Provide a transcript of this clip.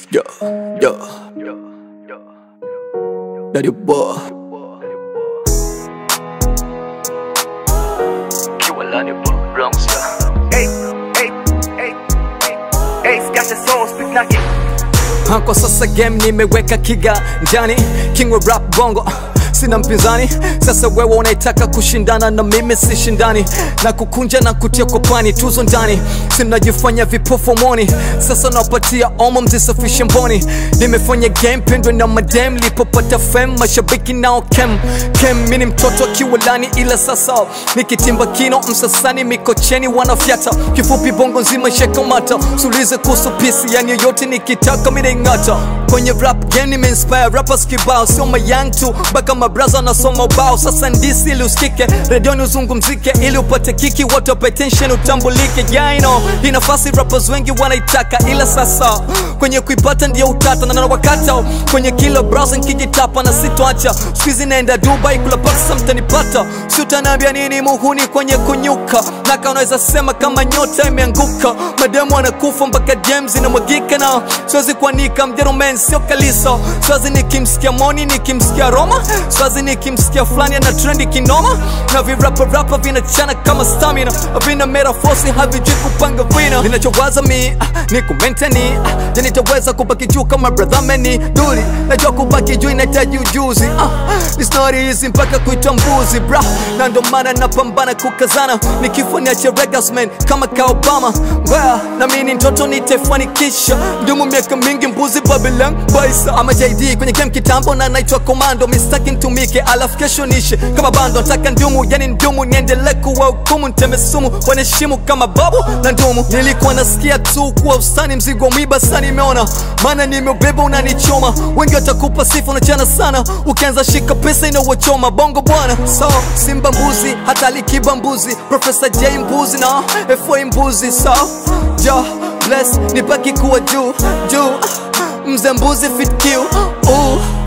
Yo, yo, Daddy boy. Kiwalani Bronx ya Hey, hey, hey, hey, got the soul, speak like it. Ha, Kwa sasa game nimeweka kiganjani, king wa rap bongo sina mpinzani. Sasa wewe unaitaka kushindana na mimi, sishindani na kukunja na kutia kopani, tuzo ndani, sinajifanya vipofu moni. Sasa nawapatia omo, mzisafishe mboni. Nimefanya game pendwe na madem, lipopata fame, mashabiki nao kem kem. Mimi ni mtoto wa kiwalani, ila sasa nikitimba kino msasani, mikocheni wanafyata, kifupi bongo nzima shekamata, sulize kuhusu pisi, yani yoyote nikitaka mimi naing'ata kwenye rap game nimeinspire rappers kibao, sio mayang tu mpaka mabraza nasoma ubao. Sasa ndisi ili usikike, redioni uzungumzike, ili upate kiki, watu wape attention, utambulike. Yeah, I know hii nafasi rappers wengi wanaitaka, ila sasa kwenye kuipata ndio utata na nawakata kwenye kila browser nikijitapa na sitoacha. Siku hizi naenda Dubai kula pesa, mtanipata si utaniambia nini muhuni kwenye kunyuka naka, unaweza sema kama nyota imeanguka, mademu anakufa mpaka dem zinamwagika, na siwezi kuanika mjerumen sio kalisa, siwezi nikimsikia moni nikimsikia Roma, siwezi nikimsikia fulani ana trendi kinoma, na virapa rapa vinachana kama stamina, vina merafosi havijui kupanga vina, ninachowaza mi ah, ni kumenteni ah, je nitaweza kubaki juu kama brother meni duli, najua kubaki juu inahitaji ujuzi ah, ni story hizi mpaka kuitwa mbuzi bra, na ndo maana napambana kukazana, nikifanya cha regasman kama ka Obama Mbaya, na mimi ni mtoto nitaifanikisha, ndumu miaka mingi mbuzi Babylon baisa ama JD kwenye game kitambo na naitwa komando, mistaki ntumike alafu kesho nishe kama bando, nataka ndumu yani ndumu niendelee kuwa hukumu, nteme sumu wanaheshimu kama babu na ndumu. Nilikuwa nasikia tu kuwa usani mzigo mwiba, sasa nimeona maana nimeubeba unanichoma, wengi watakupa sifa unachana sana, ukianza shika pesa inawachoma bongo bwana. So Simba mbuzi hata likiba mbuzi, Professor J mbuzi na FY mbuzi, so jo bless nibaki kuwa juu juu, mzee mbuzi fit kill ooh